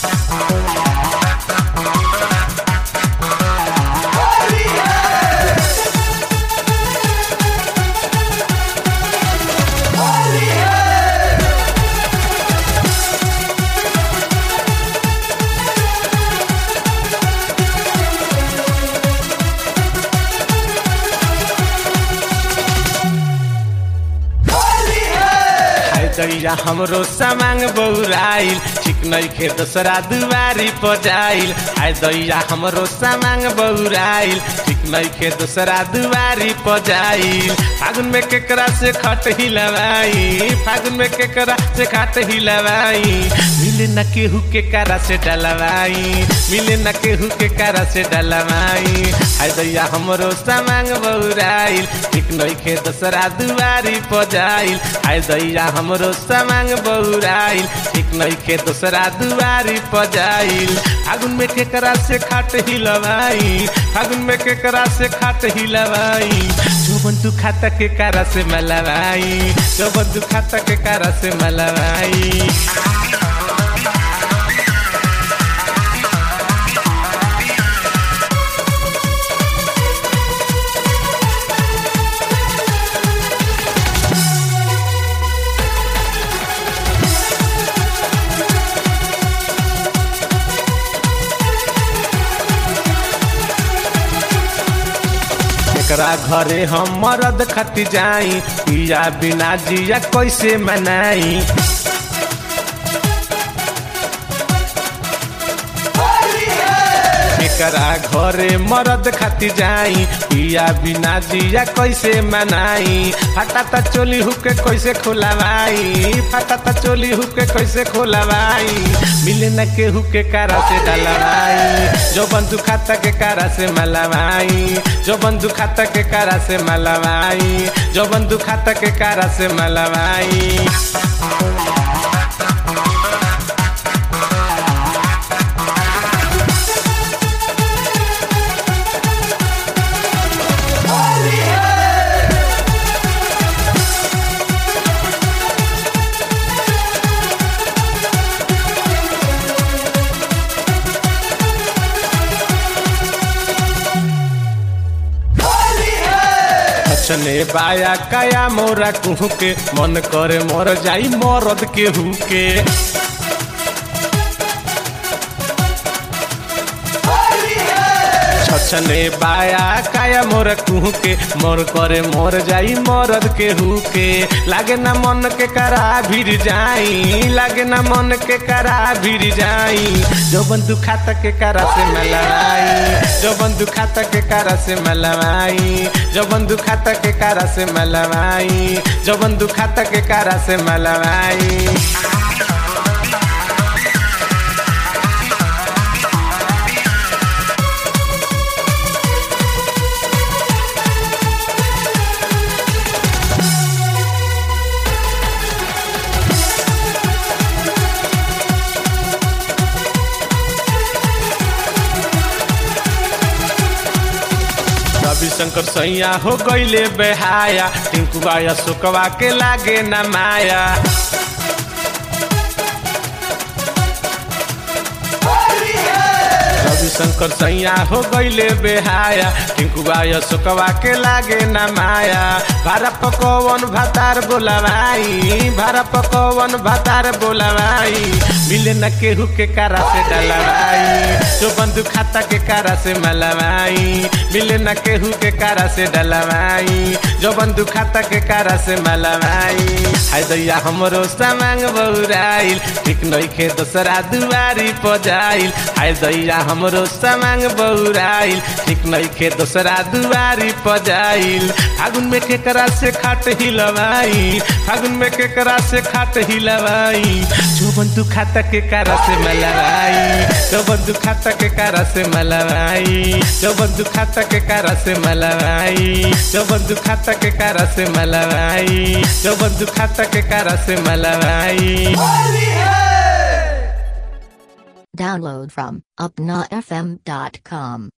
हाय दैया हमरो सामांग बौराइल ठीक नइखे दोसरा दुआरी पर जाइल हाय दैया हमरो सामांग बौराइल ठीक नइखे दोसरा दुआरी पर जाइल फागुन में केकरा से खट हिलवाई फागुन में केकरा से खट हिलवाई मिले न केहू के कारा से डलवाई मिले न केहू के कारा से डलवाई हाय दैया हमरो सामांग बौराइल ठीक नइखे दोसरा दुआरी पर जाइल हाय दैया हमरो सामांग बौराइल ठीक नइखे दोसरा दुआरी पर जाइल फागुन में केकरा से खाट हिलवाई फागुन में केकरा से खाट हिलवाई जोबन तू खाता के कारा से मलवाई जोबन तू खाता के कारा से मलवाई एकरा घरे हम मरद खती जाई पिया बिना जिया कैसे मनाई एकरा घरे मरद खाती जाई पिया बिना जिया कैसे मनाई फटा त चोली हुके कैसे खोलवाई फटा त चोली हुके कैसे खोलवाई मिले न केहू के कारा से डलवाई जो बंधु खाता के कारा से मलवाई जो बंधु खाता के कारा से मलवाई जो बंधु खाता के कारा से मलवाई छने बाया काया मोरा कुहू के मन करे मर जाई मरद के हु के छने बाया काया मोर कुहू के मोर करे मोर जाई मरद के हु के लागे ना मन के करा भीर जाई लागे ना मन के करा भीर जाई जो बंधु खाता के करा से मलवाई जो बंधु खाता के करा से मलवाई जो बंधु खाता के करा से मलवाई जो बंधु खाता के करा से मलवाई रविशंकर सैया हो गईले बेहाया टिंकुआ अशोकवा के लागे न माया रविशंकर सैया हो गईले बेहाया टिंकुआ अशोकवा के लागे न माया भारा पकवन भातार बोलवाई भारा पकवन भातार बोलवाई मिले न केहू के कारा से डलवाई जो बंधु खाता के कारा से मलवाई मिले न केहू के कारा से डलवाई जो बंधु खाता के कारा से मलवाई हाय दैया हमरो सामांग बौराइल ठीक नइखे दोसरा दुआरी पर जाइल हाय दैया हमरो सामांग बौराइल ठीक नइखे दोसरा दुआरी पर जाइल फागुन में केकरा से खाट हिलवाई फागुन में केकरा से खाट हिलवाई जो बंधु खाता के कारा से मलवाई जो बंधु खाता के कारा से मलवाई जो बंधु खाता के कारा से मलवाई जो बंधु खाता के कारा से मलवाई जो बंधु खाता के कारा से मलवाई Download from upnafm.com.